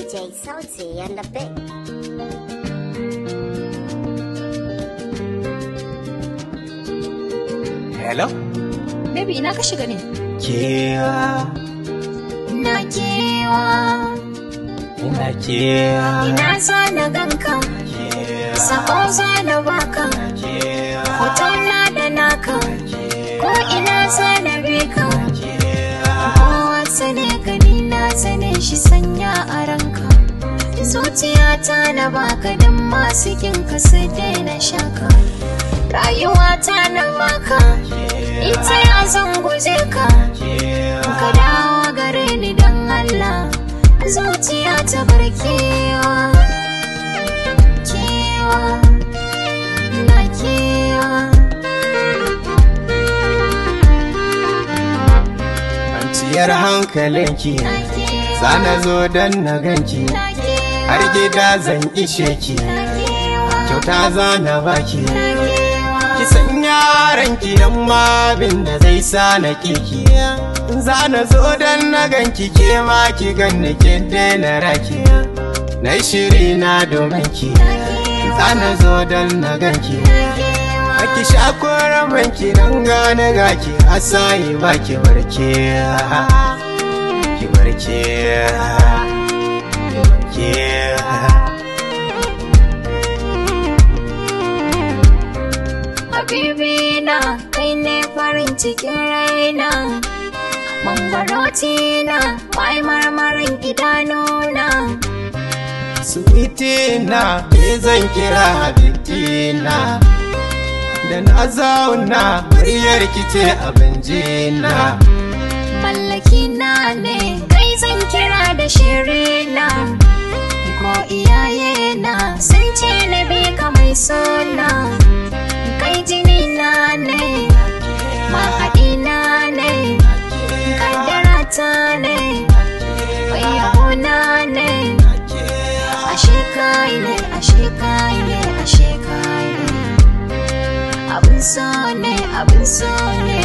DJ Salty and the Big. Hello? Baby ina ka shiga ne? Kewa, Ina kewa, ina kewa, ina za na ganka, kewa, sako za na baka, kewa, hoton na da naka, ko ina za na bi ka. kewa. Kowa sane gani na sane shi sanya a ranka. Zuciyata na baka don masu kinka sai daina shaka. Rayuwata na baka, ita ya zan guje ka. Ka dawo gare ni don Allah, zuciya ta bar kewa. Kewa, na kewa. Kwanciyar hankalinki, Na kewa. zana zo don na ganki, Na kewa. har gida zan ishe ki, Na kewa. kyauta zana baki. Na kewa. Ki san yaranki don ma abin da zai sa na kiki. Zana zo don na ganki ke ma ki ganni ki daina raki. Na shiri na domin ki, zana zo don na ganki. Aki sha banki don gane gaki a sayi ba ki barke ki barke ki barke Habibi na kai ne farin cikin raina Mangaroti na mai marmarin idanuna Suitina ke zan kira habitina Da na zauna muryar ki ce abin jina Mallaki na ne kai zan kira da shirina Ko iyaye na sun ce na bi ka mai suna Kai jini na ne mahaɗi na ne Kaddara ta ne bayyana ne Ashe kai ne, ashe kai ne, ashe kai ne Abin so ne, abin so ne